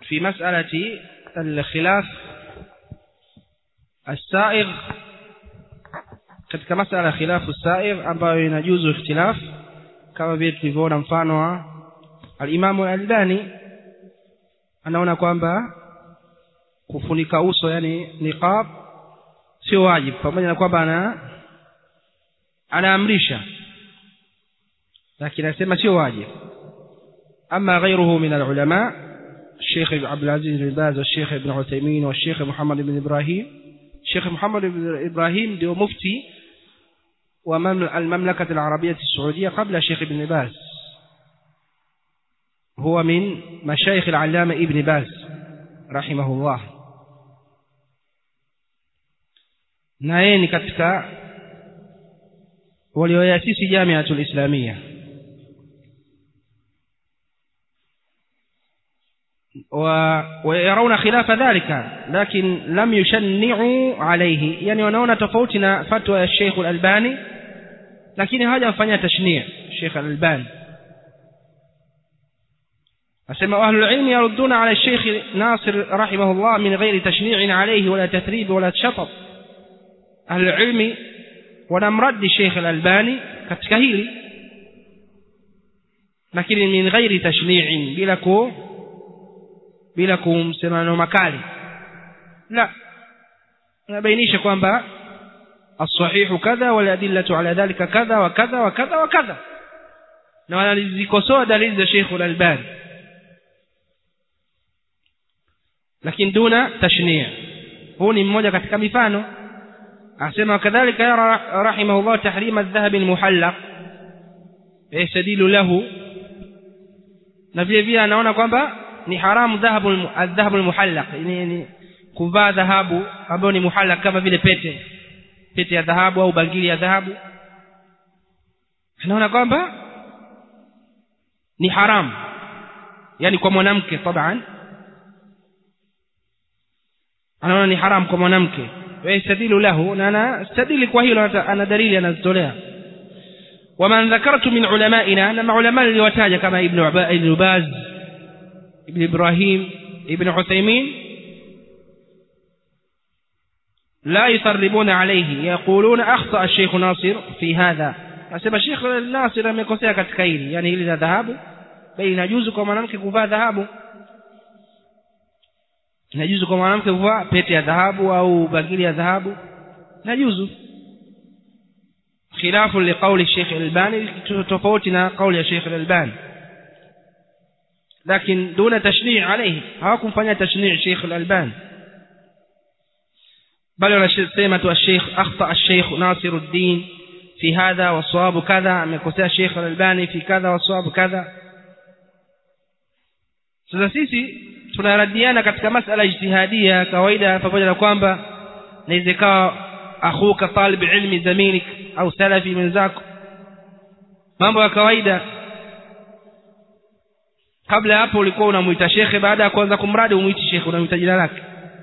في مسألة الخلاف السائغ katika masala ya khilafu sair ambayo inajuzu ikhtilaf kama vile tulivyoona mfano wa alimamu albani anaona kwamba kufunika uso yani niqab sio wajibu pamoja na kwamba ana anaamrisha lakini anasema sio wajibu ama غيره من العلماء الشيخ عبد العزيز بن باز والشيخ ابن عثيمين والشيخ محمد بن إبراهيم الشيخ محمد بن إبراهيم ديو مفتي والمملكة العربية السعودية قبل الشيخ ابن باز هو من مشايخ العلامة ابن باز رحمه الله na yeye ni katika walioyasisi jamiatul islamia ويرون خلاف ذلك لكن لم يشنعوا عليه يعني wanaona tofauti na fatwa ya Sheikh Al-Albani lakini hawajafanya tashni' Sheikh Al-Albani asema ahlul ilm yarudduna ala Sheikh Nasir rahimahullah min ghairi tashni' alayhi wala tathrib wala shatab ahlul ilm wanamraddi Sheikh Al-Albani katika hili lakini min ghairi tashni' bila ku bila kumsema maneno makali la nabainisha kwamba الصحيح كذا والأدلة على ذلك كذا وكذا وكذا وكذا na wanazikosoa dalili za Sheikh Al-Albani lakini duna tashni' huu ni mmoja katika mifano asema kadhalika yara rahimahullah tahrim adh-dhahab al-muhallaq yastadilu lahu na vile vile anaona kwamba ni haramu dhahabu adhahabu almuhallaq ni, ni kuvaa dhahabu ambayo ni muhallaq kama vile pete pete ya dhahabu au bangili ya dhahabu anaona kwamba ni haramu yani kwa mwanamke taban anaona ni haramu kwa mwanamke yastadilu lahu na anastadili kwa hilo ana dalili anazitolea ومن ذكرت من علمائنا أن علماء اللي وتاج كما ابن ابن باز ابن إبراهيم ابن عثيمين لا يصربون عليه يقولون أخطأ الشيخ ناصر في هذا أسمى الشيخ ناصر amekosea katika hili yani hili la dhahabu bali inajuzu kwa mwanamke kuvaa dhahabu inajuzu kwa mwanamke kuvaa pete ya dhahabu au bangili ya dhahabu inajuzu khilafu liqauli الشيخ الألباني تفوتنا قول الشيخ الألباني لكن دون تشنيع عليه هاكم فنيا تشنيع شيخ الألبان بل سيمة الشيخ أخطأ الشيخ ناصر الدين في هذا والصواب كذا مكوسا الشيخ الألباني في كذا والصواب كذا sasa sisi tunaradiana katika masala ijtihadia kawaida pamoja na kwamba naweza ikawa akhuka talib ilmi zamilik au salafi mwenzako mambo ya kawaida kabla hapo ulikuwa unamuita shekhe baada ya kuanza kumradi umuiti shekhe unamuita jina lake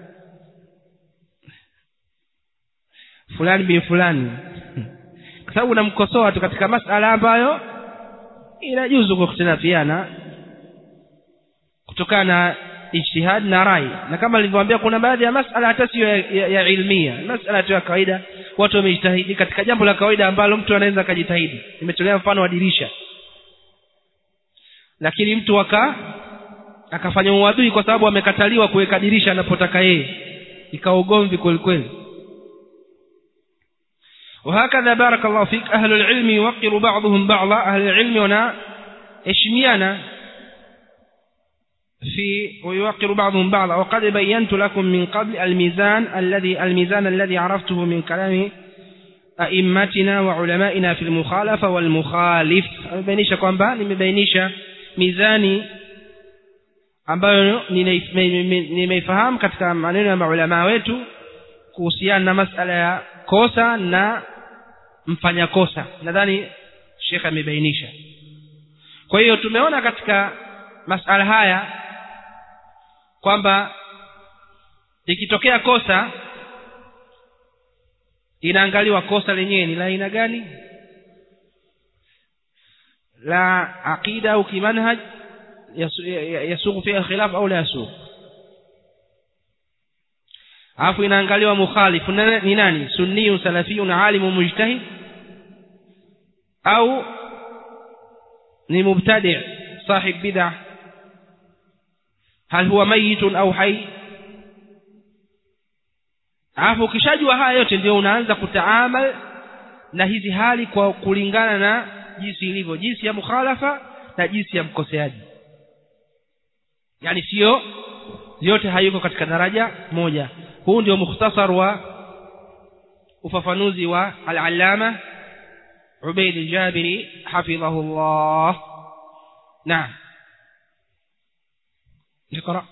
fulani bin fulani kwa sababu unamkosoa tu katika masala ambayo inajuzu kukhtilafiana kutokana na ijtihad na rai na kama nilivyowaambia kuna baadhi ya masala hata sio ya, ya, ya ilmia masala tu ya kawaida watu wamejitahidi katika jambo la kawaida ambalo mtu anaweza akajitahidi nimetolea mfano wa dirisha lakini mtu aka akafanya uadui kwa sababu amekataliwa kuweka dirisha anapotaka yeye ikawa ugomvi kweli kweli وهكذا بارك الله فيك أهل العلم يوقر بعضهم بعضا أهل العلم هنا إشميانا في ويوقر بعضهم بعضا وقد بينت لكم من قبل الميزان الذي الميزان الذي عرفته من كلام أئمتنا وعلمائنا في المخالفة والمخالف أمبينيشا kwamba nimebainisha mizani ambayo nimeifahamu katika maneno ya maulama wetu kuhusiana na masala ya kosa na mfanya kosa nadhani shekhe amebainisha kwa hiyo tumeona katika masala haya kwamba ikitokea kosa inaangaliwa kosa lenyewe ni la aina gani la aqida au kimanhaj yasughu fiha khilaf au la yasughu alafu inaangaliwa mukhalifu ni nani sunniyun salafiyun alimu mujtahid au ni mubtadi sahib bid'ah hal huwa mayitun au hai alafu ukishajua haya yote ndio unaanza kutaamal na hizi hali kwa kulingana na jinsi ilivyo jinsi ya mukhalafa na jinsi ya mkoseaji yani sio yote hayuko katika daraja moja huu ndio mukhtasar wa ufafanuzi wa al-allama Ubayd al-Jabiri hafidhahullah naam اقرأ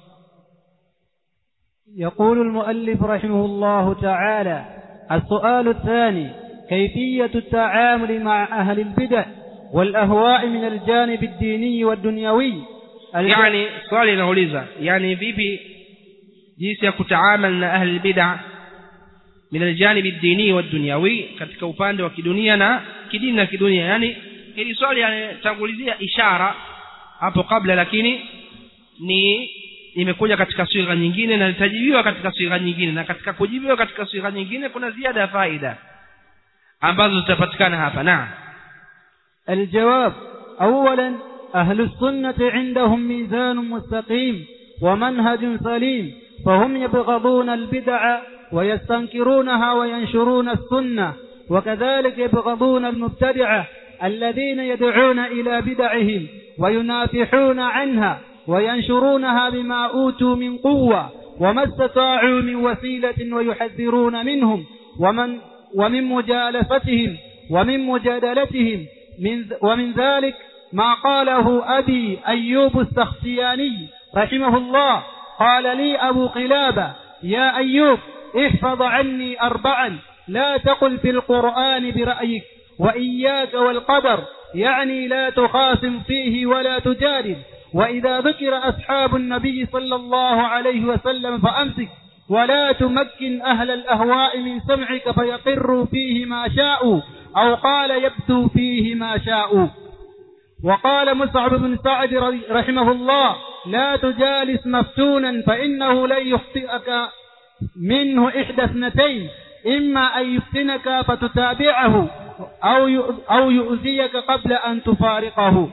يقول المؤلف رحمه الله تعالى السؤال الثاني كيفية التعامل مع أهل البدع والأهواء من الجانب الديني والدنيوي يعني swali linauliza yani vipi jinsi ya kutaamal na ahli bid'a min aljanib ad-dini wad-dunyawi katika upande wa kidunia na kidini na kidunia yani hili swali yanatangulizia ishara hapo kabla lakini ni imekuja katika sigha nyingine na litajibiwa katika sigha nyingine na katika kujibiwa katika sigha nyingine kuna ziada ya faida ambazo zitapatikana hapa naam الجواب أولا أهل السنة عندهم ميزان مستقيم ومنهج سليم فهم يبغضون البدع ويستنكرونها وينشرون السنة وكذلك يبغضون المبتدعة الذين يدعون إلى بدعهم وينافحون عنها وينشرونها بما أوتوا من قوة وما استطاعوا من وسيلة ويحذرون منهم ومن ومن مجالفتهم ومن مجادلتهم من ومن ذلك ما قاله أبي أيوب السختياني رحمه الله قال لي أبو قلابة يا أيوب احفظ عني أربعا لا تقل في القرآن برأيك وإياك والقدر يعني لا تخاصم فيه ولا تجادل وإذا ذكر أصحاب النبي صلى الله عليه وسلم فأمسك ولا تمكن أهل الأهواء من سمعك فيقروا فيه ما شاءوا أو قال يبدو فيه ما شاءوا وقال مصعب بن سعد رحمه الله لا تجالس مفتونا فإنه لن يخطئك منه إحدى اثنتين إما أن يفتنك فتتابعه أو أو يؤذيك قبل أن تفارقه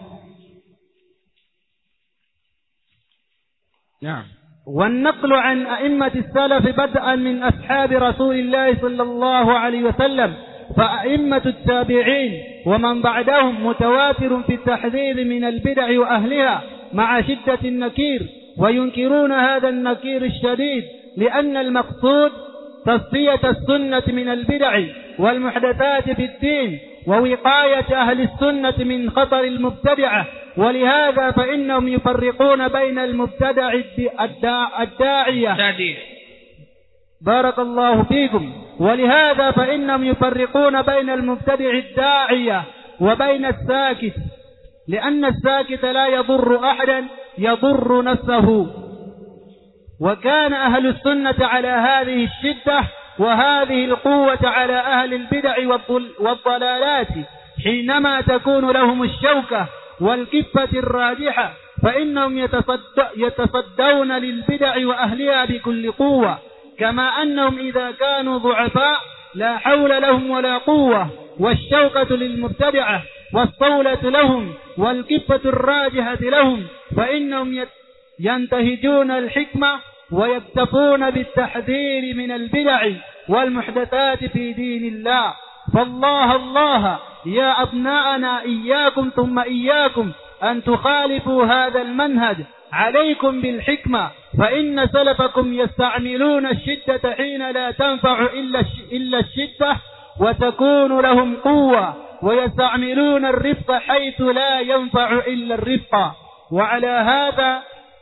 نعم والنقل عن أئمة السلف بدءا من أصحاب رسول الله صلى الله عليه وسلم فأئمة التابعين ومن بعدهم متواتر في التحذير من البدع وأهلها مع شدة النكير وينكرون هذا النكير الشديد لأن المقصود تصفية السنة من البدع والمحدثات في الدين ووقاية أهل السنة من خطر المبتدعة ولهذا فإنهم يفرقون بين المبتدع الداعية بارك الله فيكم ولهذا فإنهم يفرقون بين المبتدع الداعية وبين الساكت لأن الساكت لا يضر أحدا يضر نفسه وكان أهل السنة على هذه الشدة وهذه القوة على أهل البدع والضلالات حينما تكون لهم الشوكة والكفة الراجحة فإنهم يتصدون للبدع وأهلها بكل قوة كما أنهم إذا كانوا ضعفاء لا حول لهم ولا قوة والشوكة للمبتدعة والصولة لهم والكفة الراجحة لهم فإنهم ينتهجون الحكمة ويكتفون بالتحذير من البدع والمحدثات في دين الله فالله الله يا أبناءنا إياكم ثم إياكم أن تخالفوا هذا المنهج عليكم بالحكمة فإن سلفكم يستعملون الشدة حين لا تنفع إلا إلا الشدة وتكون لهم قوة ويستعملون الرفق حيث لا ينفع إلا الرفق وعلى هذا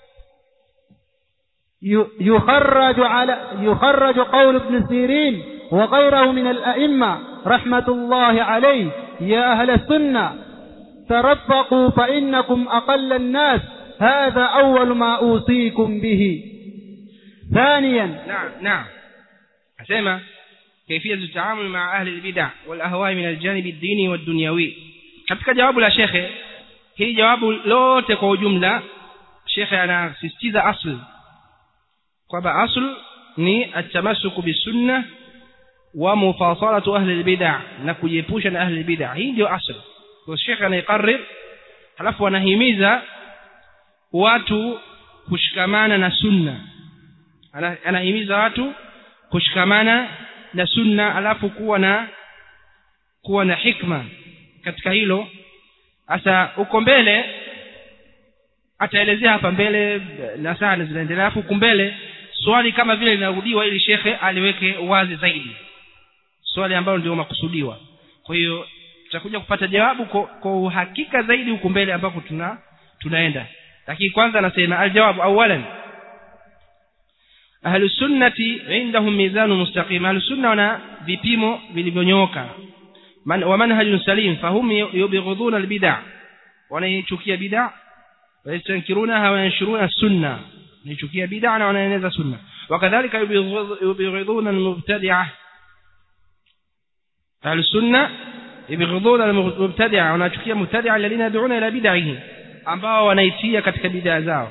يخرج على يخرج قول ابن سيرين وغيره من الأئمة رحمة الله عليه يا أهل السنة ترفقوا فإنكم أقل الناس هذا أول ما أوصيكم به ثانيا نعم نعم أسمع كيفية التعامل مع أهل البدع والأهواء من الجانب الديني والدنيوي katika jawabu la shekhe hili jawabu lote kwa ujumla shekhe anasisitiza asl kwamba asl ni atamasuku bisunna wa mufasalatu ahli albid'a na kujiepusha na ahli albid'a hii ndio asli kwa Sheikh anaiqarrir halafu anahimiza watu kushikamana na sunna anahimiza watu kushikamana na sunna alafu kuwa na kuwa na hikma katika hilo sasa uko mbele ataelezea hapa mbele na sana zinaendelea alafu huku mbele swali kama vile linarudiwa ili shekhe aliweke wazi zaidi swali ambalo ndio makusudiwa kwa hiyo tutakuja kupata jawabu kwa, kwa uhakika zaidi huku mbele ambapo tuna tunaenda lakini kwanza anasema aljawabu awalan ahlu sunnati indahum mizanu mustaqim ahlu sunna wana vipimo vilivyonyooka man, wa manhajun salim fahum yubghiduna albid'a wanaichukia bid'a ويستنكرونها وينشرون السنة نشكي بدعنا وننزل سنة وكذلك يبغضون المبتدعة أهل السنة يبغضون المبتدعة ونشكي المبتدعة الذين يدعون إلى بدعهم ambao wanaitia katika bid'a zao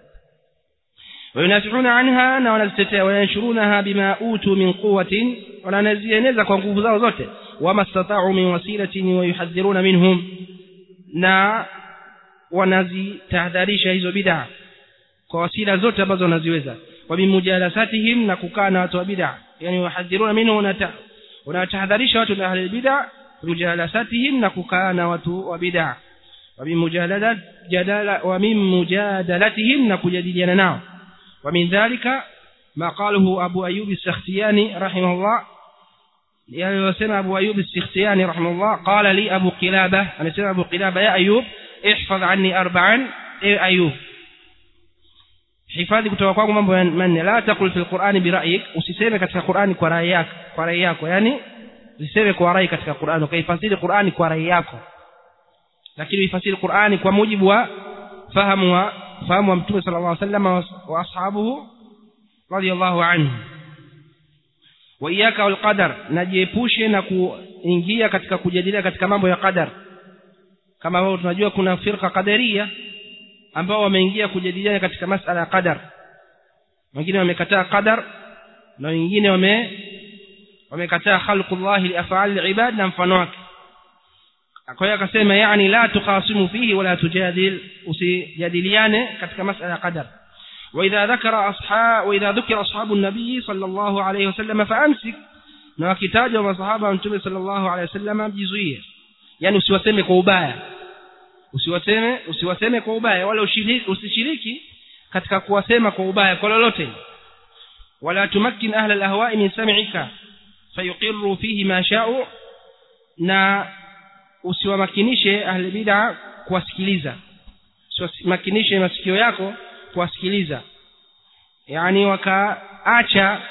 wayunasihuna anha na wanazitetea wayanshurunaha bima utu min quwwatin wananazieneza kwa nguvu zao zote wama stata'u min wasilatin wayuhadhiruna minhum na wanazitahadharisha hizo bid'a kwa wasila zote ambazo wanaziweza wa bimujalasatihim na kukaa na watu wa bid'a yani wahadhiruna minhu wanatahadharisha watu na ahli bid'a mujalasatihim na kukaa na watu wa bid'a wa bimujadalat jadala wa min mujadalatihim na kujadiliana nao wa min dhalika ma qalahu abu ayyub as-sakhtiyani rahimahullah yaliyosema abu ayyub as-sakhtiyani rahimahullah qala li abu qilabah anasema abu qilabah ya ayyub ihfadh anni arba'an e ayub hifadhi kutoka kwangu mambo manne la taqul fil qur'ani bi ra'yik usiseme katika qur'ani kwa rai yako kwa rai yako yani usiseme kwa rai katika qur'ani ukaifasiri qur'ani kwa rai yako lakini uifasiri qur'ani kwa mujibu wa fahamu wa fahamu wa mtume sallallahu alaihi wasallam wa ashabuhu radiyallahu anhu wa iyyaka wal qadar najiepushe na kuingia katika kujadilia katika mambo ya qadar kama wao tunajua kuna firqa qadaria ambao wameingia kujadiliana katika masala ya qadar wengine wamekataa qadar na wengine wame wamekataa khalqullah li af'al al-ibad na mfano wake kwa hiyo akasema yani la tuqasimu fihi wala tujadil usijadiliane katika masala ya qadar واذا ذكر اصحاب واذا ذكر اصحاب النبي صلى الله عليه وسلم فامسك na wakitaja masahaba wa mtume sallallahu alaihi wasallam jizuie yani usiwaseme kwa ubaya usiwaseme usiwaseme kwa ubaya wala ushiriki usishiriki katika kuwasema kwa ubaya kwa lolote wala tumakkin ahla alahwa'i min sam'ika fayuqirru fihi ma sha'u na usiwamakinishe ahli bid'a kuwasikiliza usiwamakinishe masikio yako kuwasikiliza yani wakaacha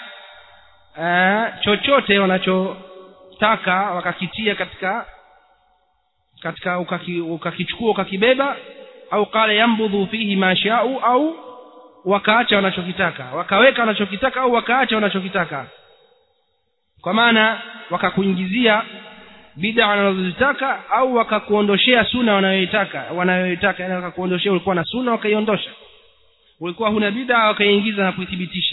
uh, chochote wanachotaka wakakitia katika katika ukakichukua ukakibeba au qala yambudhu fihi ma sha'u au wakaacha wanachokitaka wakaweka wanachokitaka au wakaacha wanachokitaka kwa maana wakakuingizia bid'a wanazozitaka au wakakuondoshea suna wanayoitaka wanayoitaka yani wakakuondoshea ulikuwa na suna wakaiondosha ulikuwa huna bid'a wakaingiza na kuithibitisha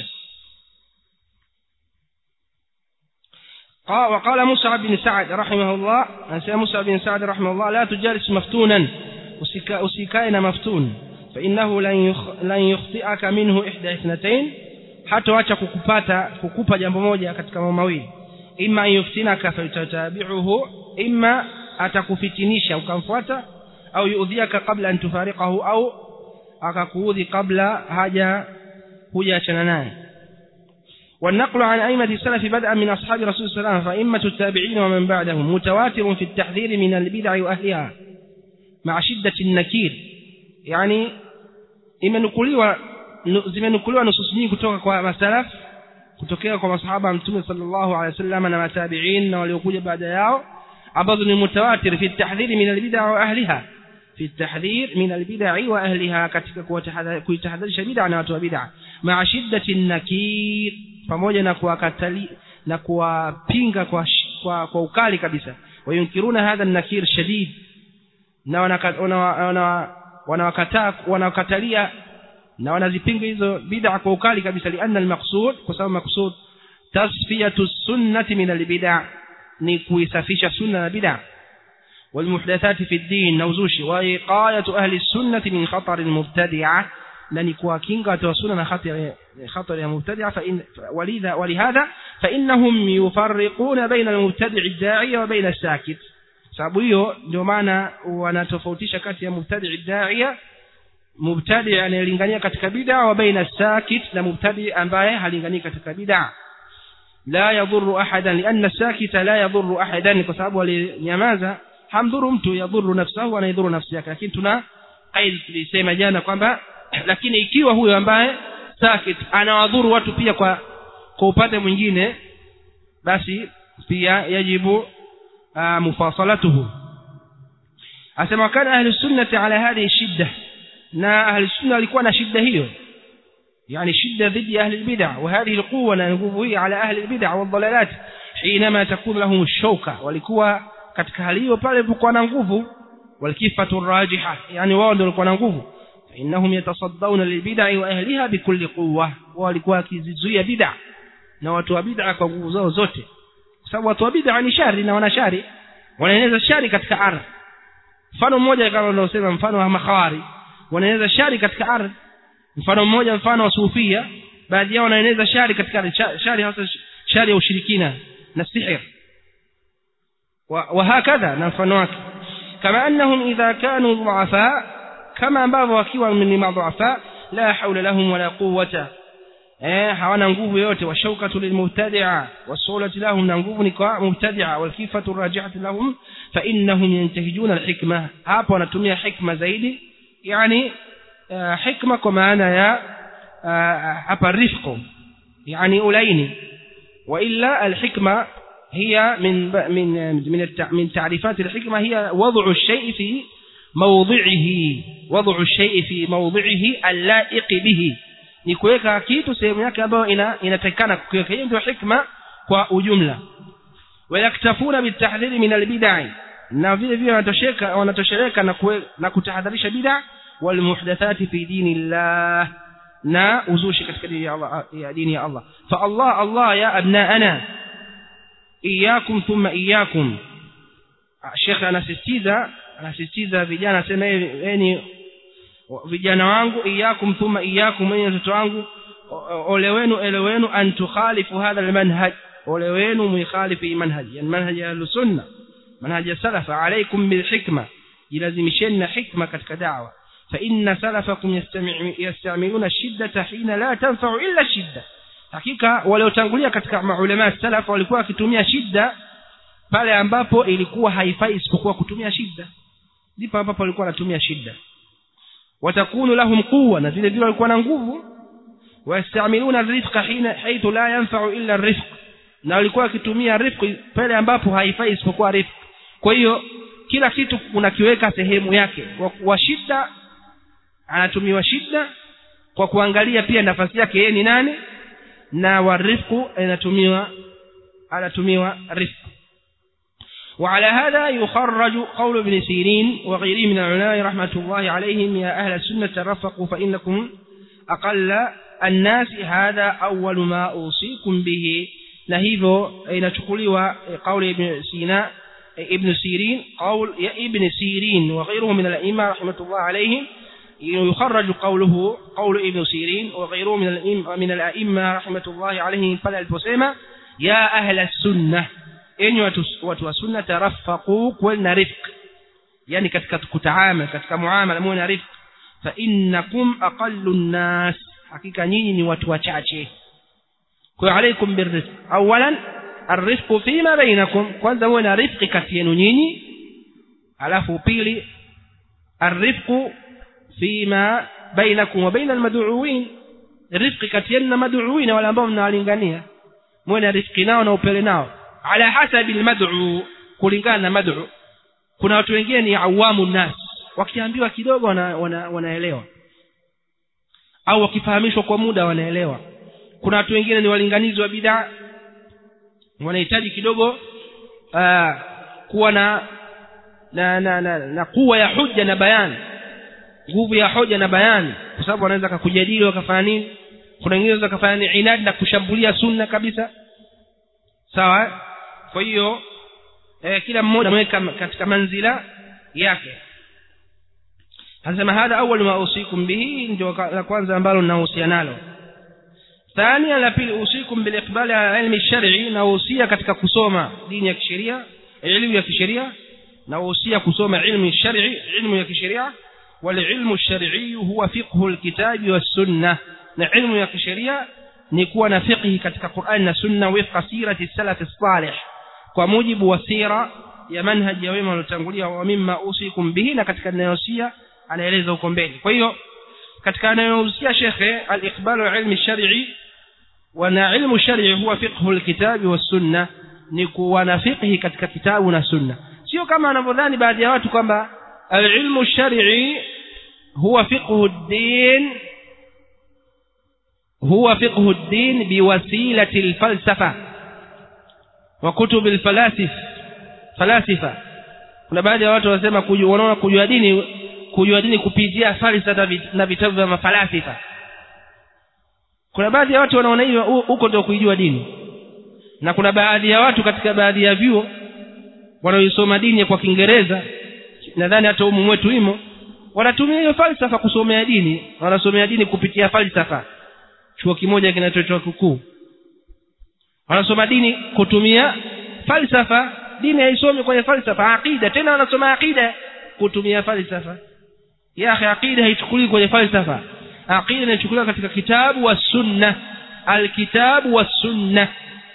وقال موسى بن سعد رحمه الله أنسى موسى بن سعد رحمه الله لا تجالس مفتونا أسيكاين مفتون فإنه لن يخطئك منه إحدى اثنتين حتى wacha kukupata kukupa jambo moja katika mambo mawili imma yuftinaka fatatabi'uhu imma atakufitinisha ukamfuata au yuudhiaka kabla an tufariqahu au akakuudhi kabla haja hujaachana naye والنقل عن أئمة السلف بدءا من أصحاب رسول الله صلى الله عليه وسلم فأئمة التابعين ومن بعدهم متواتر في التحذير من البدع وأهلها مع شدة النكير يعني imenukuliwa zimenukuliwa nusus nyingi kutoka kwa masalaf kutokea kwa masahaba mtume sallallahu alaihi wasallam na matabi'in na waliokuja baada yao ambazo ni mutawatir fi tahdhir min albid'a wa ahliha fi tahdhir min albid'a wa ahliha katika kuitahadharisha bid'a na watu wa bid'a ma'a shiddati nakir pamoja na kuwakatali na kuwapinga kwa, kwa kwa ukali kabisa wayunkiruna hadha nakir shadid na wanawakataa wanawakatalia na wanazipinga hizo bid'a kwa ukali kabisa lianna almaqsud kwa sababu maqsud tasfiyatu sunnati min albid'a ni kuisafisha sunna na bid'a والمحدثات في الدين نوزوشي وإقاية أهل السنة من خطر المبتدعة لن كواكينغا توسونا خطر خطر المبتدعة فإن ولذا ولهذا فإنهم يفرقون بين المبتدع الداعية وبين الساكت sababu hiyo ndio maana wanatofautisha kati ya mubtadi daia mubtadi anayelingania katika bid'a wa baina sakit na mubtadi ambaye halinganii katika bid'a la yadhurru ahadan lianna sakita la yadhurru ahadan kwa sababu alinyamaza hamdhuru mtu yadhuru nafsahu anaidhuru nafsi yake lakini tuna qaid tulisema jana kwamba lakini ikiwa huyo ambaye sakit anawadhuru watu pia kwa kwa upande mwingine basi pia yajibu mufasalatuhu asema kana ahli sunnati ala hadhihi shidda na ahli sunna walikuwa na shidda hiyo يعني شدة ضد أهل البدع وهذه القوة ننقوه على أهل البدع والضلالات حينما تكون لهم الشوكة ولكوا katika hali hiyo pale alipokuwa na nguvu walkifatu rajiha yani wao ndio walikuwa na nguvu innahum yatasaddawna lilbid'i wa ahliha bikulli quwwa wao walikuwa wakizizuia bid'a na watu wa bid'a kwa nguvu zao zote kwa sababu watu wa bid'a ni shari na wana shari wanaeneza shari katika ardhi mfano mmoja kama unaosema mfano wa makhawari wanaeneza shari katika ardhi mfano mmoja mfano wa sufia baadhi yao wanaeneza shari katika ardhi shari hasa shari ya ushirikina na sihir وهكذا نفنواك كما أنهم إذا كانوا ضعفاء كما ambavyo wakiwa ni madhuafa la haula lahum wala quwwata eh hawana nguvu yote washaukatu lilmubtadi'a wasulati lahum na nguvu ni kwa mubtadi'a walkifatu rajihatu lahum fa innahum yantahijuna alhikma hapo wanatumia hikma zaidi yani hikma kwa maana ya hapa rifqu yani ulaini wa illa alhikma هي من من من من تعريفات الحكمة هي وضع الشيء في موضعه وضع الشيء في موضعه اللائق به ni kuweka kitu sehemu yake ambayo ina inatakikana kuweka hiyo ndio hikma kwa ujumla wayaktafuna bitahdhiri min albid'i na vile vile wanatosheka wanatosheleka na na kutahadharisha bid'a wal muhdathati fi dinillah na uzushi katika dini ya Allah ya dini ya Allah fa Allah Allah ya abnaana iyakum thumma iyakum Sheikh anasisitiza anasisitiza vijana sema yani vijana wangu iyakum thumma iyakum wenye watoto wangu ole wenu ele wenu an tukhalifu hadha almanhaj ole wenu muikhalifu manhaj yani manhaj ya sunna manhaj ya salaf alaykum bil hikma ilazimisheni na hikma katika da'wa fa inna salafakum yastamiluna shiddata hina la tanfa'u illa shidda hakika waliotangulia katika maulama salaf walikuwa wakitumia shida pale ambapo ilikuwa haifai isipokuwa kutumia shida ndipo ambapo walikuwa wanatumia shida watakunu lahum quwwa na vile vile walikuwa na nguvu wayastamiluna rizqa hina haithu la yanfa'u illa rizq na walikuwa wakitumia rizq pale ambapo haifai isipokuwa rizq kwa hiyo kila kitu unakiweka sehemu yake wa shida anatumiwa shida kwa kuangalia pia nafasi yake yeye ni nani na warifqu inatumiwa anatumiwa rifq وعلى هذا يخرج قول ابن سيرين وغيره من العلماء رحمة الله عليهم يا أهل السنة ترفقوا فإنكم أقل الناس هذا أول ما أوصيكم به نهيفو إن تقولوا قول ابن سينا ابن سيرين قول يا ابن سيرين وغيره من الأئمة رحمة الله عليهم يخرج قوله قول ابن سيرين وغيره من الأئمة, من الأئمة رحمة الله عليهم فلا البسيمة يا أهل السنة enyi watu, watu wa sunna tarafaqu kuweni na rifq yani katika kutaamal katika muamala muwe na rifq fa innakum aqallu nnas hakika nyinyi ni watu wachache kwa alaikum birrizq awalan arrizqu fima bainakum kwanza muwe na rifqi kati yenu nyinyi alafu pili arrizqu fima bainakum wa baina almad'uwin rifqi kati yenu na mad'uwin wale ambao mnawalingania muwe na rifqi nao na upele nao ala hasabi almad'u kulingana na mad'u kuna watu wengine ni awamu nas wakiambiwa kidogo wana, wana, wanaelewa au wakifahamishwa kwa muda wanaelewa kuna watu wengine ni walinganizi wa bid'a wanahitaji kidogo aa, kuwa na na, na, na, na kuwa ya hujja na bayani nguvu ya hoja na bayani kwa sababu wanaweza kakujadili wakafanya nini kuna wengine wanaweza kafanya ni inadi na kushambulia sunna kabisa sawa eh? kwa hiyo eh, kila mmoja ameweka katika manzila yake anasema hadha awwal ma usikum bihi ndio la kwanza ambalo ninahusia nalo ثانيا la pili usikum bil iqbali ala ilmi shar'i na usia katika kusoma dini ya kisheria elimu ya kisheria na usia kusoma ilmu shar'i ilmu ya kisheria wal ilmu shar'i huwa fiqhu alkitabi was sunnah na ilmu ya kisheria ni kuwa na fiqhi katika Qur'an na sunna wifqa sirati salaf salih kwa mujibu wa sira ya manhaji ya wema waliotangulia wa mimma usikum bihi na katika ninayosia anaeleza huko mbele kwa hiyo katika anayohusia shekhe al-iqbalu ilmi shar'i wana ilmu shar'i huwa fiqhu al-kitabi was-sunnah ni kuwa na fiqhi katika kitabu na sunna sio kama wanavyodhani baadhi ya watu kwamba al-ilmu shar'i huwa fiqhu ad-din huwa fiqhu ad-din biwasilati al-falsafa wa kutub al-falasif falasifa kuna baadhi ya watu wanasema wanaona kujua dini kujua dini kupitia falsafa na vitabu vya mafalasifa kuna baadhi ya watu wanaona hiyo huko ndio kuijua dini na kuna baadhi ya watu katika baadhi ya vyuo wanaoisoma dini kwa Kiingereza nadhani hata humu mwetu imo wanatumia hiyo falsafa kusomea dini wanasomea dini kupitia falsafa chuo kimoja kinachoitwa kikuu wanasoma dini kutumia falsafa dini haisomi kwenye falsafa aqida tena wanasoma aqida kutumia falsafa ya akhi aqida haichukuliwi kwenye falsafa aqida inachukuliwa katika kitabu wa sunna alkitabu wa sunna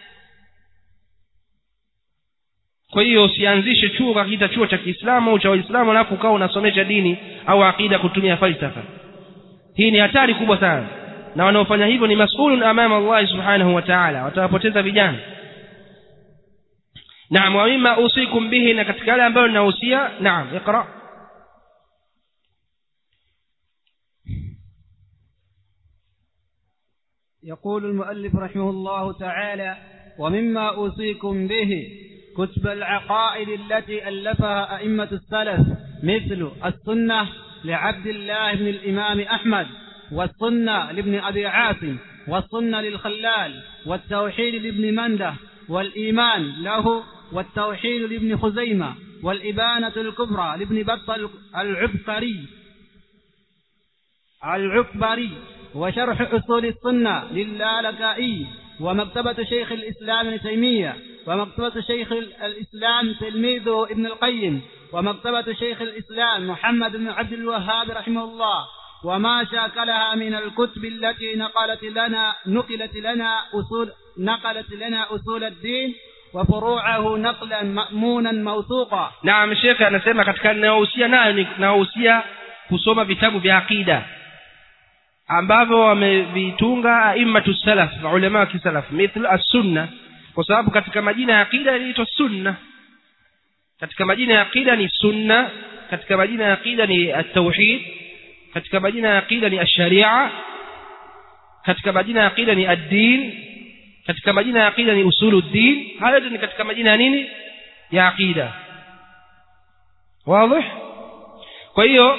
kwa hiyo usianzishe chuo kakiita chuo cha Kiislamu au cha Waislamu alafu ukawa unasomesha dini au aqida kutumia falsafa hii ni hatari kubwa sana na wanaofanya hivyo ni masulun amama Allah subhanahu wa ta'ala watawapoteza vijana naam wa mimma usikum bihi na katika yale ambayo ninahusia naam iqra يقول المؤلف رحمه الله تعالى ومما أوصيكم به كتب العقائد التي ألفها أئمة السلف مثل السنة لعبد الله بن الإمام أحمد والسنة لابن أبي عاصم والسنة للخلال والتوحيد لابن منده والإيمان له والتوحيد لابن خزيمة والإبانة الكبرى لابن بطل العبقري العكبري وشرح أصول السنة للالكائي ومكتبة شيخ الإسلام ابن تيمية ومكتبة شيخ الإسلام تلميذه ابن القيم ومكتبة شيخ الإسلام محمد بن عبد الوهاب رحمه الله وما شاكلها من الكتب التي نقلت لنا نقلت لنا أصول نقلت لنا أصول الدين وفروعه نقلا مأمونا موثوقا naam shekhe anasema katika ninayohusia nayo ni nahusia kusoma vitabu vya aqida ambavyo wamevitunga aimmatu salaf maulama wa kisalaf mithl as-sunna kwa sababu katika majina ya aqida inaitwa sunna katika majina ya aqida ni sunna katika majina ya aqida ni at-tauhid katika majina ya aqida ni ash-sharia katika majina ya aqida ni ad-din katika majina ya aqida ni usuluddin hayo yote ni katika majina ya nini ya aqida wazi kwa hiyo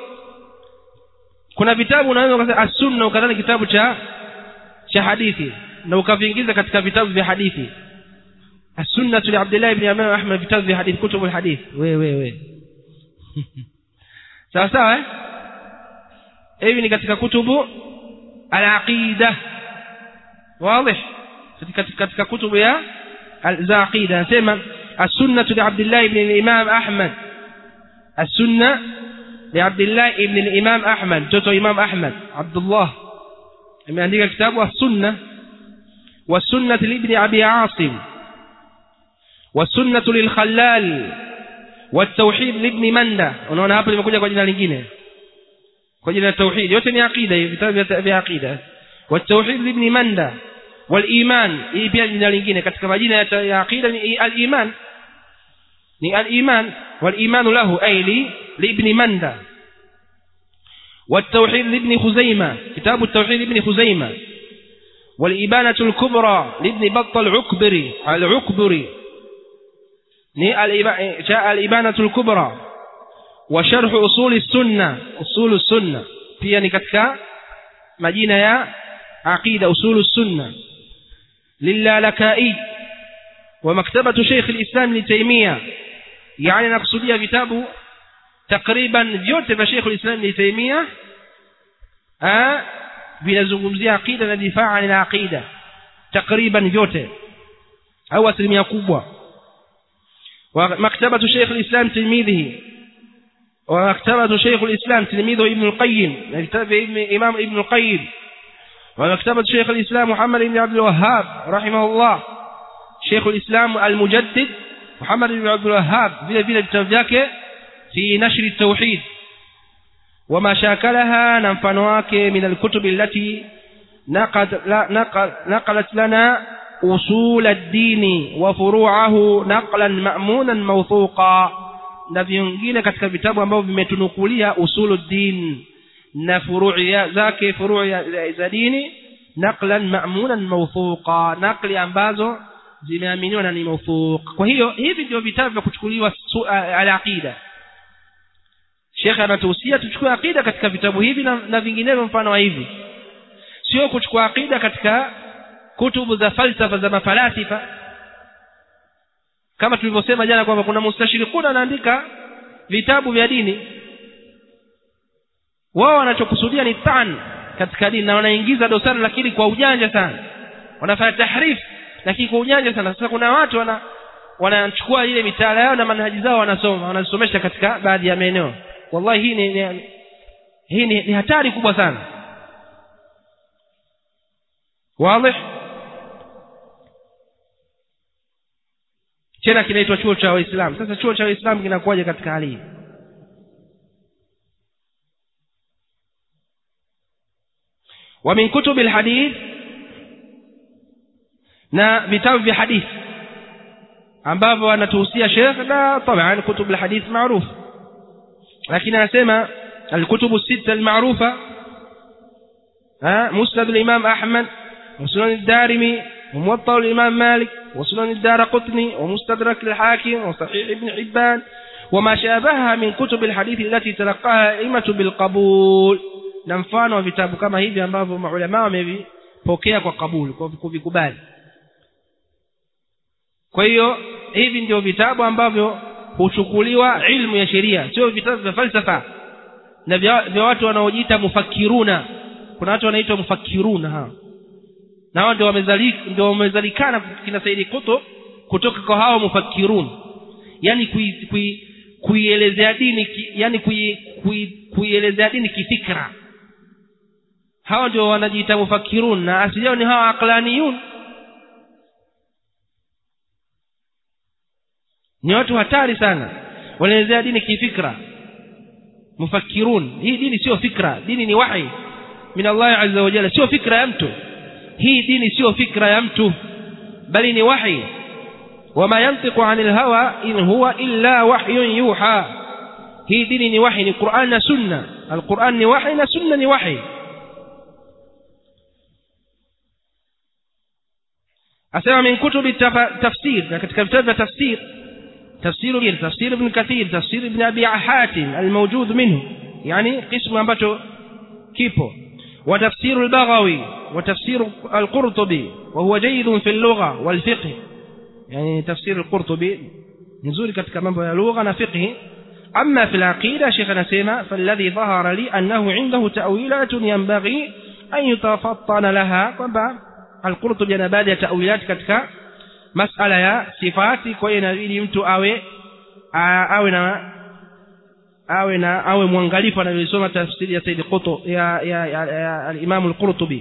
kuna vitabu unaweza ukasema as-sunna ukadhani kitabu cha cha hadithi na ukaviingiza katika vitabu vya hadithi as-sunna li Abdullah ibn Imam Ahmad vitabu vya hadithi kutubu hadith we we we sawa sawa eh hivi ni katika kutubu al-aqida wazi katika katika kutubu ya za aqida anasema as-sunna li Abdullah ibn Imam Ahmad as-sunna لعبد الله ابن الإمام أحمد توتو إمام أحمد عبد الله من عندك كتاب السنة والسنة لابن أبي عاصم والسنة للخلال والتوحيد لابن مندة unaona hapa limekuja kwa jina lingine kwa jina la tauhid yote ni aqida hivi vitabu vya aqida والتوحيد لابن مندة والإيمان hii pia jina lingine katika majina ya aqida ni al-iman ni al-iman wal-iman lahu ay li لابن مندى والتوحيد لابن خزيمة كتاب التوحيد لابن خزيمة والإبانة الكبرى لابن بط العكبري العكبري جاء الإبانة الكبرى wa sharh usuli sunna usulu sunna pia ni katika majina ya aqida usulu sunna lilalakai wa maktabatu Sheikh al-Islam Ibn Taymiyyah yani nakusudia vitabu takriban vyote vya Sheikh al-Islam Ibn Taymiyyah ah vinazungumzia aqida na difaa na aqida takriban vyote au asilimia kubwa wa maktabatu Sheikh al-Islam Tirmidhi wa maktabatu Sheikh al-Islam Tirmidhi Ibn al-Qayyim na kitabu Imam Ibn al-Qayyim wa maktabatu Sheikh al-Islam Muhammad ibn Abdul Wahhab rahimahullah Sheikh al-Islam al-Mujaddid Muhammad ibn Abdul Wahhab vile vile vitabu vyake fi nashri at-tauhid وما شاكلها نمفنواك من الكتب التي نقل نقل نقلت لنا أصول الدين وفروعه نقلا مأمونا موثوقا na vingine katika vitabu ambavyo vimetunukulia usulu din na furui zake furui za dini naqlan ma'munan mawthuqa naqli ambazo zimeaminiwa na ni mawthuq kwa hiyo hivi ndio vitabu vya kuchukuliwa al-aqida Sheikh anatuhusia tuchukue akida katika vitabu hivi na, na vinginevyo mfano wa hivi sio kuchukua akida katika kutubu za falsafa za mafalasifa kama tulivyosema jana kwamba kuna mustashirikuna anaandika vitabu vya dini wao wanachokusudia ni tan katika dini na wanaingiza dosari lakini kwa ujanja sana wanafanya tahrif lakini kwa ujanja sana sasa kuna watu wana wanachukua ile mitaala yao na manhaji zao wanasoma wanasomesha katika baadhi ya maeneo wallahi hii ni, ni hii ni, ni hatari kubwa sana wazi tena kinaitwa chuo cha waislamu sasa chuo cha waislamu kinakuwaje katika hali hii ومن كتب الحديث na vitabu vya hadithi ambavyo anatuhusia Sheikh na طبعا كتب الحديث معروف lakini anasema الكتب الستة المعروفة ها مسند الإمام أحمد وسنن الدارمي وموطأ الإمام مالك وسنن الدار قطني ومستدرك الحاكم وصحيح ابن حبان وما شابهها من كتب الحديث التي تلقاها أئمة بالقبول na mfano wa vitabu kama hivi ambavyo maulama wamevipokea kwa kabuli kwa kuvikubali kwa hiyo hivi ndio vitabu ambavyo huchukuliwa ilmu ya sheria sio vitabu vya falsafa na vya, vya watu wanaojiita mufakiruna kuna watu wanaitwa mufakiruna hao na hao ndio wamezalika ndio wamezalikana kina Saidi Kuto kutoka kwa hao mufakirun yani kuielezea kui, kui dini ki, yani kuielezea kui, dini kifikra hao ndio wanajiita mufakirun na asili yao ni hao aqlaniyun ni watu hatari sana wanaelezea dini kifikra mufakirun hii dini sio fikra dini ni wahi min Allah azza wa jalla sio fikra ya mtu hii dini sio fikra ya mtu bali ni wahi wama yantiqu anil hawa in huwa illa wahyun yuha hii dini ni wahi ni Qur'an na sunna alquran ni wahi na sunna ni wahi asema min kutubi tafsir na katika vitabu vya tafsir تفسير تفسير ابن كثير تفسير ابن أبي حاتم الموجود منه يعني قسم أنبته كيبو وتفسير البغوي وتفسير القرطبي وهو جيد في اللغة والفقه يعني تفسير القرطبي نزول كتك منبه اللغة وفقه أما في العقيدة شيخنا سيما فالذي ظهر لي أنه عنده تأويلات ينبغي أن يتفطن لها القرطبي أنا بادي تأويلات كتك masala ya sifati kwa hiyo inabidi mtu awe a, awe na awe na awe mwangalifu anavyosoma tafsiri ya Said Qutb ya ya, ya, ya al-Imam al-Qurtubi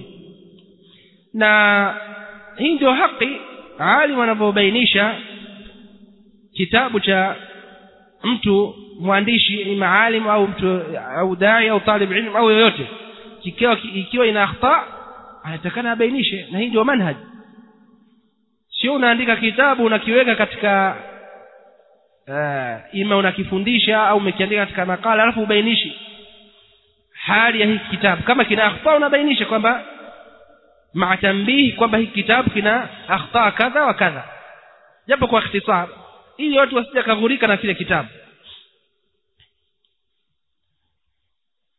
na hii ndio haki alim anavyobainisha kitabu cha mtu mwandishi ni maalim au mtu au dai au talib ilm au yoyote ikiwa ikiwa ina akhta anatakana abainishe na hii ndio manhaji sio unaandika kitabu unakiweka katika uh, ima unakifundisha au umekiandika katika makala alafu ubainishi hali ya hiki kitabu kama kina akhta unabainisha kwamba maatambihi kwamba hiki kitabu kina akhta kadha wa kadha japo kwa ikhtisar ili watu wasije kaghurika na kile kitabu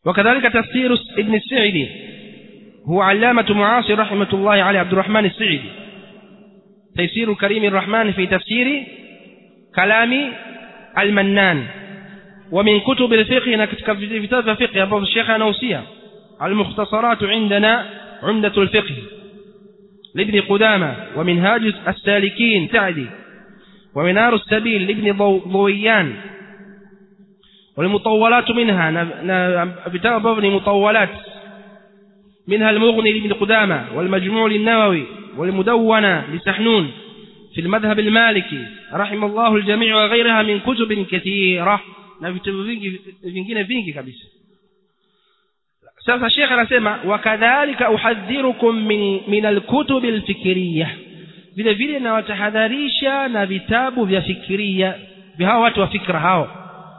وكذلك تفسير ابن السعدي هو علامة معاصر رحمة الله عليه عبد الرحمن السعدي تيسير كريم الرحمن في تفسير كلام المنان ومن كتب الفقه في كتاب الفقه أبو الشيخ نوسية المختصرات عندنا عمدة الفقه لابن قدامة ومنهاج السالكين سعدي ومنار السبيل لابن ضويان والمطولات منها كتاب ابن مطولات منها المغني لابن قدامة والمجموع للنووي والمدونة لسحنون في المذهب المالكي رحم الله الجميع وغيرها من كتب كثيرة na vitabu vingi vingine vingi kabisa sasa shekhe anasema wakadhalika uhadhirukum min, min alkutubi alfikiriya vile vile nawatahadharisha na vitabu vya fikiria vya hao watu wa fikra hao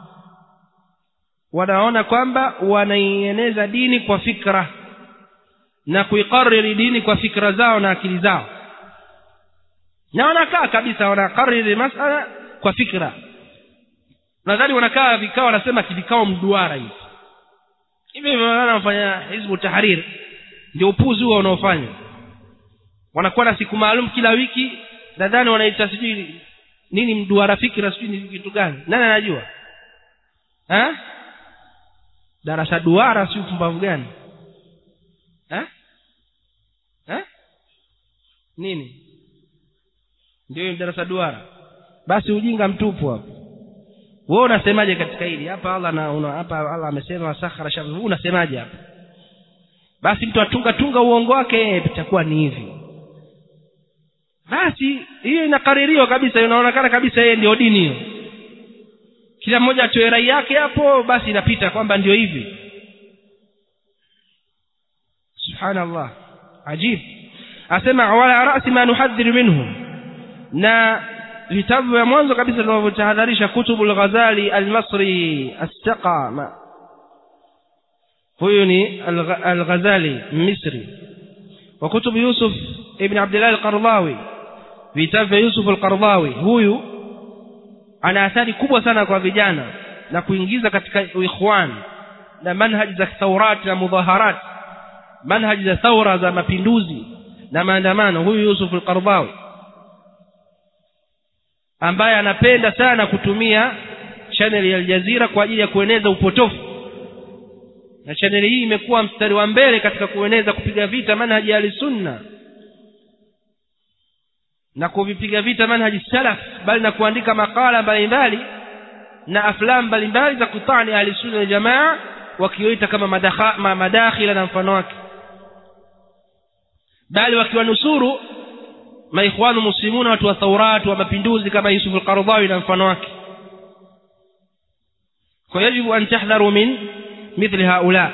wanaona kwamba wanaieneza dini kwa fikra na kuikariri dini kwa fikra zao na akili zao na wanakaa kabisa wanakariri masala kwa fikra nadhani wanakaa vikao wanasema kivikao mduara hivi hivi wanafanya hizbu tahrir ndio upuzi huo unaofanya wanakuwa na siku maalum kila wiki nadhani wanaita sijui nini mduara fikra sijui ni kitu gani nani anajua ha? darasa duara si upumbavu gani ha? Ha? nini ndio darasa duara basi ujinga mtupu hapo wewe unasemaje katika hili hapa Allah na una, hapa Allah amesema sakhara shabu unasemaje hapa basi mtu atunga tunga uongo wake itakuwa ni hivi basi hiyo inakaririwa kabisa inaonekana kabisa yeye ndio dini hiyo kila mmoja atoe rai yake hapo basi inapita kwamba ndio hivi subhanallah ajib asema wala rasi ma nuhadhiru minhu na vitabu vya mwanzo kabisa tunavyotahadharisha kutubu al-Ghazali al-Masri as-Saqa huyu ni al-Ghazali Misri wa kutubu Yusuf ibn Abdullah al-Qardawi vitabu vya Yusuf al-Qardawi huyu ana athari kubwa sana kwa vijana na kuingiza katika ikhwan na manhaji za thaurat na mudhaharat manhaji za thaura za mapinduzi na maandamano huyu Yusuf al-Qardawi ambaye anapenda sana kutumia channel ya Aljazira kwa ajili ya kueneza upotofu na channel hii imekuwa mstari wa mbele katika kueneza kupiga vita manhaji ya sunna na kuvipiga vita manhaji salaf bali na kuandika makala mbalimbali na aflam mbalimbali za kutani ahli sunna jamaa wakioita kama madakha, madakhila na mfano wake bali wakiwanusuru maikhwanu muslimuna watu wa thaurat wa mapinduzi kama Yusuf al-Qaradawi na mfano wake kwa yajibu an tahdharu min mithli haula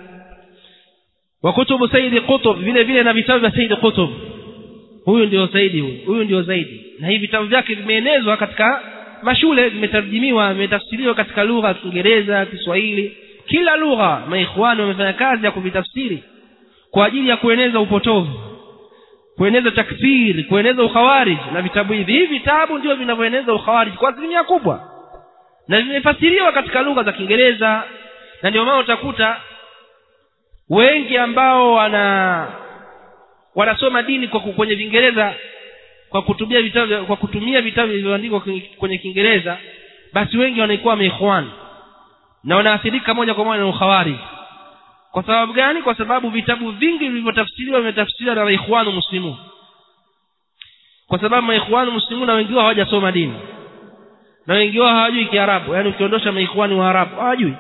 wa kutubu sayyid qutb vile vile na vitabu vya sayyid qutb huyu ndio saidi huyu huyu ndio zaidi na hivi vitabu vyake vimeenezwa katika mashule vimetarjimiwa vimetafsiriwa katika lugha ya Kiingereza Kiswahili kila lugha maikhwani wamefanya kazi ya kuvitafsiri kwa ajili ya kueneza upotovu kueneza takfiri kueneza ukhawarij na vitabu hivi hivi vitabu ndio vinavyoeneza ukhawarij kwa asilimia kubwa na vimefasiriwa katika lugha za Kiingereza na ndio maana utakuta wengi ambao wana wanasoma dini kwa kwenye Kiingereza kwa kutumia vitabu kwa kutumia vitabu vilivyoandikwa kwenye Kiingereza basi wengi wanaikuwa maikhwan na wanaathirika moja kwa moja na ukhawarij kwa sababu gani kwa sababu vitabu vingi vilivyotafsiriwa vimetafsiriwa na maikhwanu muslimu kwa sababu maikhwanu muslimu na wengi wao hawajasoma dini na wengi wao hawajui kiarabu yani ukiondosha maikhwani wa arabu hawajui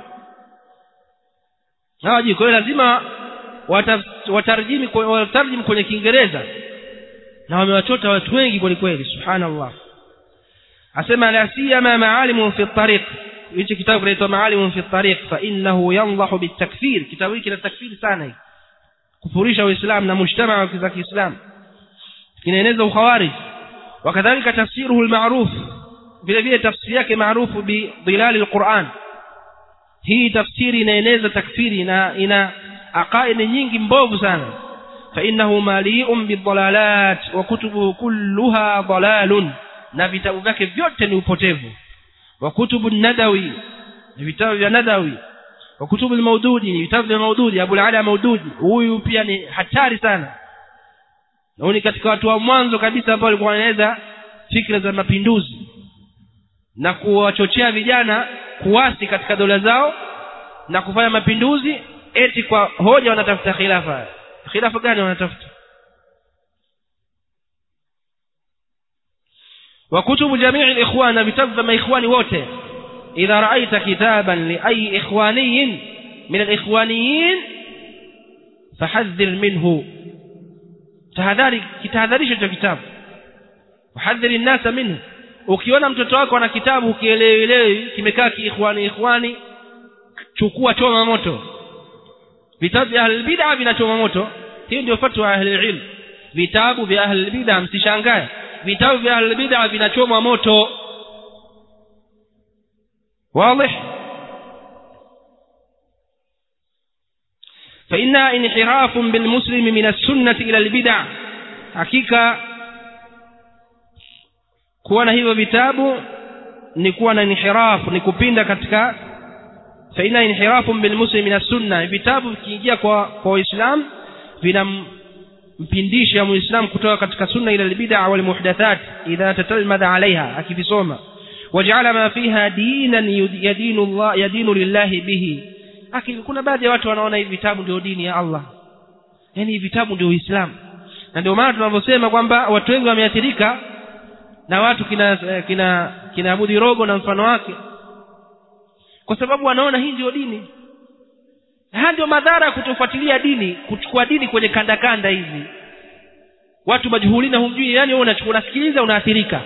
hawajui kwa hiyo lazima watarjimi watarjim kwenye kiingereza na wamewachota watu wengi kweli kweli subhanallah asema la siyama maalimu fi tariq hichi kitabu kinaitwa maalimu fi tariq fa innahu yandahu bitakfir kitabu hiki kina takfir sana hiki kufurisha uislamu na mujtamaa wa kiislamu kinaeneza ukhawarij wakadhalika tafsiruhu almaruf vile vile tafsiri yake maarufu bi dhilali alquran hii tafsiri inaeneza takfiri na ina aqaidi nyingi mbovu sana fa innahu mali'un bidhalalat wa kutubuhu kulluha dalalun na vitabu vyake vyote ni upotevu wa kutubu nadawi vitabu vya nadawi wa kutubu al-maududi ni vitabu vya maududi Abu al-Ala maududi huyu pia ni hatari sana na huyu ni katika watu wa mwanzo kabisa ambao walikuwa wanaeleza fikra za mapinduzi na kuwachochea vijana kuwasi katika dola zao na kufanya mapinduzi eti kwa hoja wanatafuta khilafa khilafa gani wanatafuta وكتب جميع الإخوان بتبذ ما إخواني wote إذا رأيت كتابا لأي إخواني من الإخوانيين فحذر منه tahadhari kitahadharisha hicho kitabu wahadhiri nnasa minhu ukiona mtoto wako ana kitabu kielewelewi kimekaa kiikhwani ikhwani chukua choma moto vitabu vya ahli bid'a vinachoma moto hii ndio fatwa ya ahli ilm vitabu vya ahli bid'a msishangae vitabu vya ahli bid'a vinachomwa moto واضح فإنها انحراف بالمسلم من السنة إلى البدع حقيقة kuwa na hivyo vitabu ni kuwa na inhirafu ni kupinda katika faina inhirafu bilmuslim min sunna vitabu vikiingia kwa kwa waislamu vinampindisha muislam kutoka katika sunna ila albid'a wal muhdathat idha tatalmadha alaiha akivisoma waj'ala ma fiha dinan yadinu Allah yadinu lillahi bihi lakini kuna baadhi ya watu wanaona hivi vitabu ndio dini ya Allah yani hivi vitabu ndio Uislamu na ndio maana tunavyosema kwamba watu wengi wameathirika na watu kina kina kina Abudi Rogo na mfano wake kwa sababu wanaona hii ndio dini haya ndio madhara ya kutofuatilia dini kuchukua dini kwenye kanda kanda hizi watu majuhulina humjui yani wewe unachukua unasikiliza unaathirika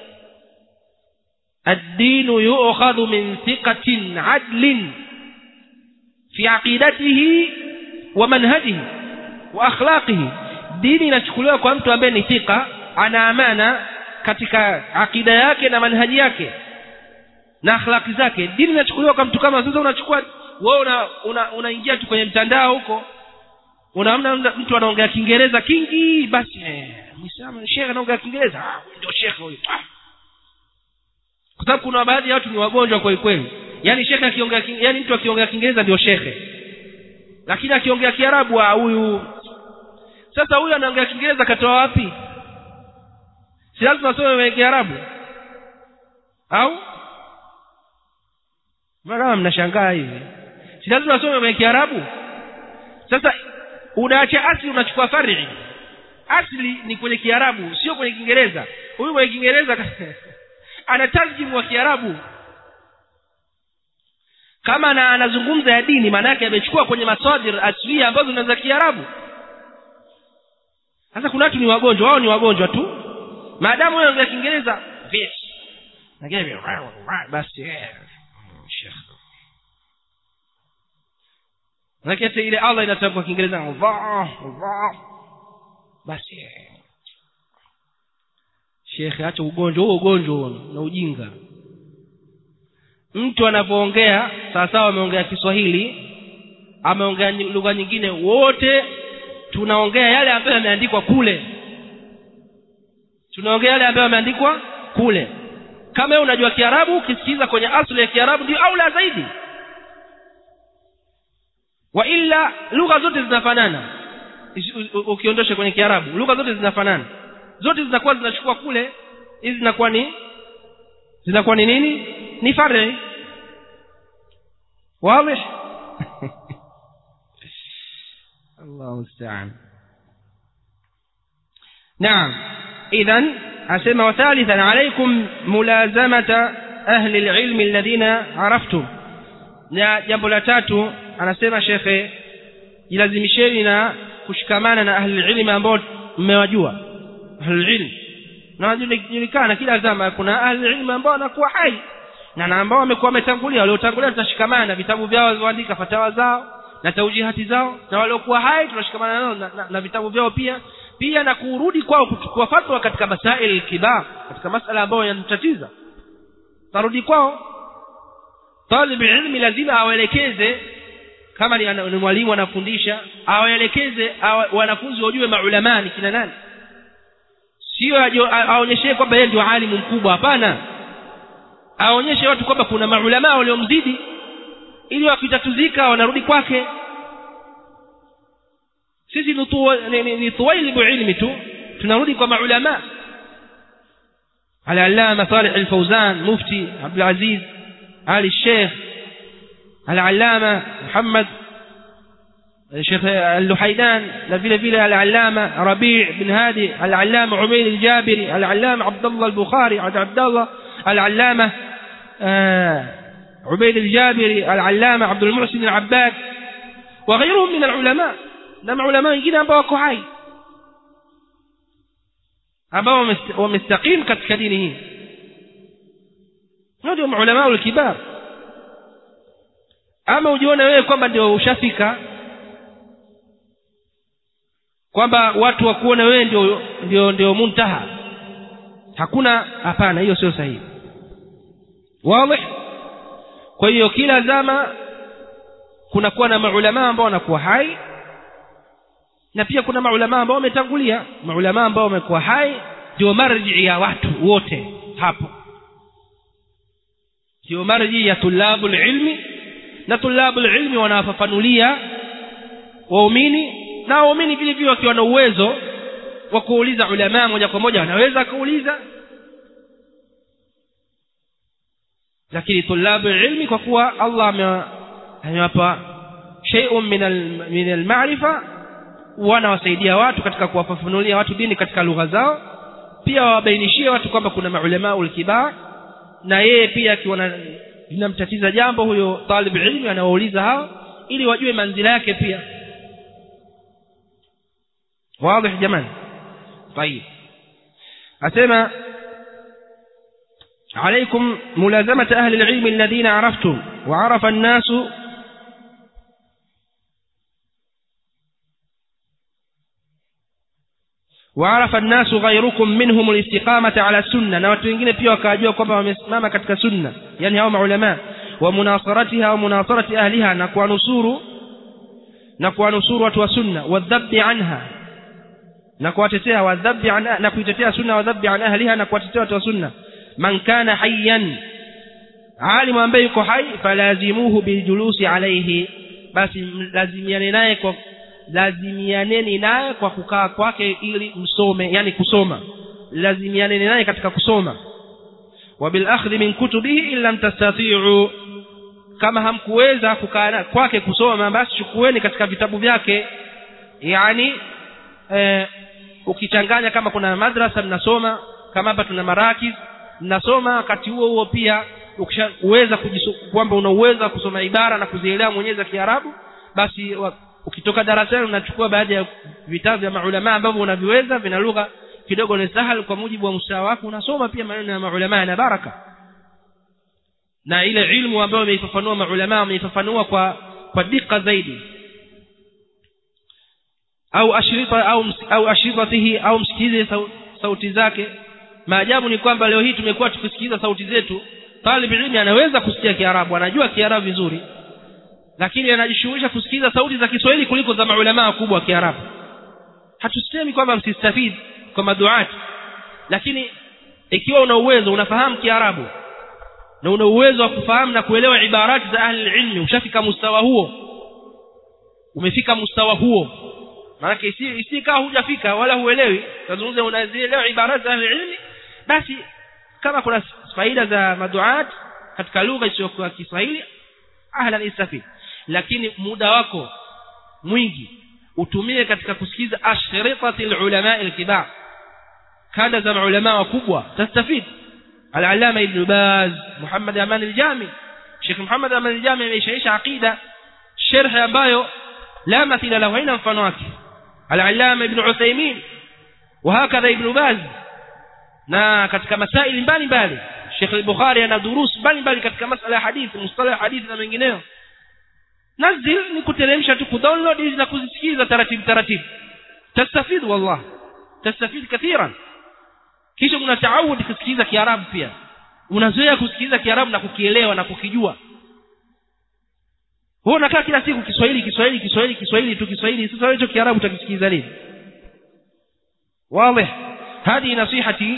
الدين يؤخذ من ثقة عدل في عقيدته ومنهجه واخلاقه dini inachukuliwa kwa mtu ambaye ni thika ana amana katika akida yake na manhaji yake na akhlaki zake dini inachukuliwa kwa mtu kama sasa unachukua wewe una, una, unaingia tu kwenye mtandao huko unaona mtu anaongea kiingereza kingi basi eh mwislamu shekhe anaongea kiingereza ah ndio shekhe huyo ah. kwa sababu kuna baadhi ya watu ni wagonjwa kweli kweli yani shekhe akiongea yani mtu akiongea kiingereza ndio shekhe lakini akiongea kiarabu huyu sasa huyu anaongea kiingereza katoa wapi si lazima asome kiarabu au kama mnashangaa hivi si lazima asome kiarabu sasa unaacha asli unachukua far'i asli ni kwenye kiarabu sio kwenye kiingereza huyu kwenye kiingereza ana tarjimu wa kiarabu kama na anazungumza ya dini maana yake amechukua kwenye masadir aslia ambazo ni za kiarabu sasa kuna watu ni wagonjwa wao ni wagonjwa tu maadamu wewe ongea kiingereza this lakini basi shekh lakini ile Allah inatamka kiingereza Allah Allah basi shekhe acha ugonjwa huo ugonjwa na ujinga mtu anapoongea sawa sawa ameongea Kiswahili ameongea lugha nyingine wote tunaongea yale ambayo yameandikwa kule tunaongea yale ambayo yameandikwa kule kama wewe unajua Kiarabu ukisikiza kwenye asili ya Kiarabu ndio aula zaidi wa illa lugha zote zinafanana ukiondosha kwenye Kiarabu lugha zote zinafanana zote zinakuwa zinachukua kule hizi zinakuwa ni zinakuwa ni nini ni fari wazi الله المستعان نعم اذا اسمع وثالثا عليكم ملازمه اهل العلم الذين عرفتم na jambo la tatu anasema shekhe jilazimisheni na kushikamana na ahli ilmi ambao mmewajua ahli ilmi na wanajulikana kila zama kuna ahli ilmi ambao wanakuwa hai na ambao wamekuwa wametangulia waliotangulia tutashikamana na vitabu vyao walivyoandika fatawa zao na taujihati zao na waliokuwa hai tunashikamana nao na, na, na vitabu vyao pia pia na kurudi kwao kuchukua fatwa katika masail kibar katika masala ambayo yanatatiza tarudi kwao talib ilmi lazima awaelekeze kama ni, ni mwalimu anafundisha awaelekeze awa, wanafunzi wajue maulama ni kina nani sio aonyeshe kwamba yeye ndio alimu mkubwa hapana aonyeshe watu kwamba kuna maulama waliomzidi ili wakitatuzika wanarudi kwake sisi ni tuwa- ni- ni- ni tuwailibu ilmi tu tunarudi kwa maulama العلامة صالح الفوزان مفتي عبد العزيز آل الشيخ العلامة محمد الشيخ اللحيدان لفيل فيل العلامة ربيع بن هادي العلامة عمير الجابري العلامة عبد الله البخاري عبد عبد الله العلامة آه، عبيد الجابري العلامة عبد المحسن العباد وغيرهم من العلماء نعم علماء wengine ambao wako hai ambao wamest- wamestaqim katika dini hii hao ndio maulama ulkibar ama ujione wewe kwamba ndio ushafika kwamba watu wakuone wewe ndio ndio ndio muntaha hakuna hapana hiyo sio sahihi wazi kwa hiyo kila zama kunakuwa na maulama ambao wanakuwa hai na pia kuna maulama ambao wametangulia maulama ambao wamekuwa hai ndio marji ya watu wote hapo ndio marji ya tulabul ilmi na tulabul ilmi wanafafanulia waumini na waumini vile vile wakiwa na uwezo wa kuuliza ulama moja kwa moja wanaweza kuuliza lakini tulabu ilmi kwa kuwa Allah ame- amewapa shay'un min al- min al-ma'rifa wanawasaidia watu katika kuwafafanulia watu dini katika lugha zao pia wawabainishie watu kwamba kuna maulama ulkibar na yeye pia akiona linamtatiza jambo huyo talib ilmi anawauliza hao ili wajue manzila yake pia واضح جمال طيب أسمى عليكم ملازمة أهل العلم الذين عرفتم وعرف الناس وعرف الناس غيركم منهم الاستقامة على السنة na watu wengine pia wakajua kwamba wamesimama katika sunna yani hao maulama wa munasaratiha wa munasarati ahliha na kuwanusuru na kuwanusuru watu wa sunna wadhabbi anha na kuwatetea wadhabbi an na kuitetea sunna wadhabbi an ahliha na kuwatetea watu wa sunna man kana hayyan alimu ambaye yuko hai falazimuhu biljulusi alayhi basi lazimiane naye kwa lazimianeni naye kwa kukaa kwake ili msome yani kusoma lazimianeni naye katika kusoma wabilakhdhi min kutubihi in lam tastati'u kama hamkuweza kukaa na- kwake kusoma basi chukueni katika vitabu vyake yani eh, ukichanganya kama kuna madrasa mnasoma kama hapa tuna marakiz mnasoma wakati huo huo pia ukishaweza kwamba una uwezo wa kusoma ibara na kuzielewa mwenyewe za Kiarabu basi wa, ukitoka darasani unachukua baadhi ya vitabu vya maulama ambavyo unaviweza vina lugha kidogo ni sahal kwa mujibu wa msawa wako unasoma pia maneno ya maulama na baraka na ile ilmu ambayo wameifafanua maulama wameifafanua kwa kwa dika zaidi au ashrita au ms- au ashritatihi au msikize sau- sauti zake maajabu ni kwamba leo hii tumekuwa tukisikiza sauti zetu talib ilmi anaweza kusikia kiarabu anajua kiarabu vizuri lakini anajishughulisha kusikiza sauti za Kiswahili kuliko za maulama wakubwa wa Kiarabu hatusemi kwamba msistafidi kwa maduati lakini ikiwa una uwezo unafahamu Kiarabu na una uwezo wa kufahamu na kuelewa ibarati za ahli ilmi ushafika mustawa huo umefika mustawa huo maana isi isikaa hujafika wala huelewi tazungumza unazielewa ibarati za ahli ilmi basi kama kuna faida za maduat katika lugha isiyokuwa Kiswahili ahlan istafid lakini muda wako mwingi utumie katika kusikiza ashritati ulama alkibar kada za maulama wakubwa tastafid al-allama ibn baz muhammad aman al-jami sheikh muhammad aman al-jami ameshaisha aqida sharh ambayo la mathila lahu haina mfano wake al-allama ibn uthaymeen وهكذا ابن باز na katika masaili mbalimbali Sheikh al-Bukhari ana durus mbalimbali katika masala ya hadithi mustalah hadithi na mengineyo nazil ni kuteremsha tu kudownload hizi na kuzisikiza taratibu taratibu tastafid wallah tastafid kathiran kisha una taawud kusikiza kiarabu pia unazoea kusikiza kiarabu na kukielewa na kukijua wewe unakaa kila siku Kiswahili Kiswahili Kiswahili Kiswahili tu Kiswahili sasa hicho kiarabu utakisikiza lini واضح هذه نصيحتي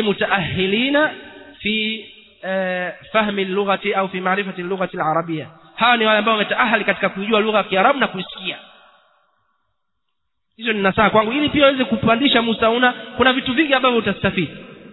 للمتأهلين في فهم اللغة أو في معرفة اللغة العربية hawa ni wale ambao wametaahali katika kujua lugha ya Kiarabu na kuisikia hizo ni nasaha kwangu ili pia uweze kupandisha mustauna kuna vitu vingi ambavyo utastafidi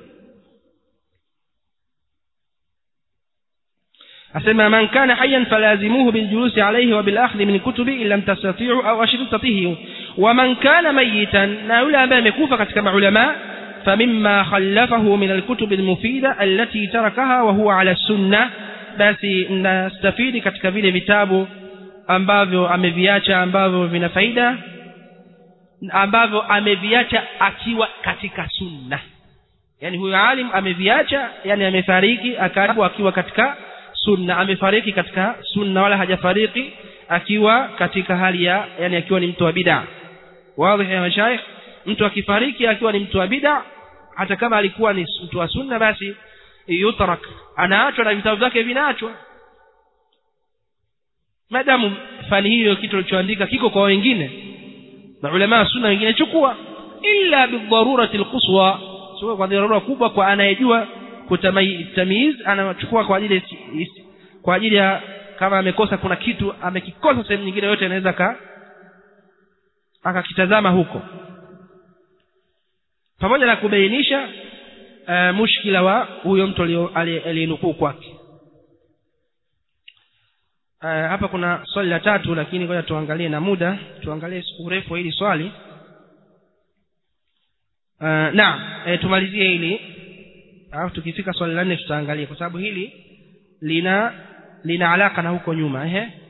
asema man kana hayyan falazimuhu biljulusi alayhi wa bilakhdhi min kutubi in lam tastati'u au ashtatihi wa man kana mayitan na yule ambaye amekufa katika maulama فمما خلفه من الكتب المفيدة التي تركها وهو على السنة basi nastafidi katika vile vitabu ambavyo ameviacha ambavyo vina faida ambavyo ameviacha akiwa katika sunna yani huyo alim ameviacha yani amefariki akawa akiwa katika sunna amefariki katika sunna wala hajafariki akiwa katika hali ya yani akiwa ni mtu wa bid'a wazi ya mashaikh mtu akifariki akiwa ni mtu wa bid'a hata kama alikuwa ni mtu wa sunna basi yutrak anaachwa na vitabu vyake vinaachwa madamu fani hiyo kitu alichoandika kiko kwa wengine na ulama wa sunna wengine chukua illa bidharurati alquswa sio kwa dharura kubwa kwa anayejua kutamiz anachukua kwa ajili kwa ajili ya kama amekosa kuna kitu amekikosa sehemu nyingine yote anaweza ka akakitazama huko pamoja na kubainisha uh, mushkila wa huyo mtu aliyenukuu kwake uh, hapa kuna swali la tatu lakini ngoja tuangalie na muda tuangalie urefu wa hili swali uh, naam e, tumalizie hili alafu tukifika swali la nne tutaangalia kwa sababu hili lina lina alaka na huko nyuma ehe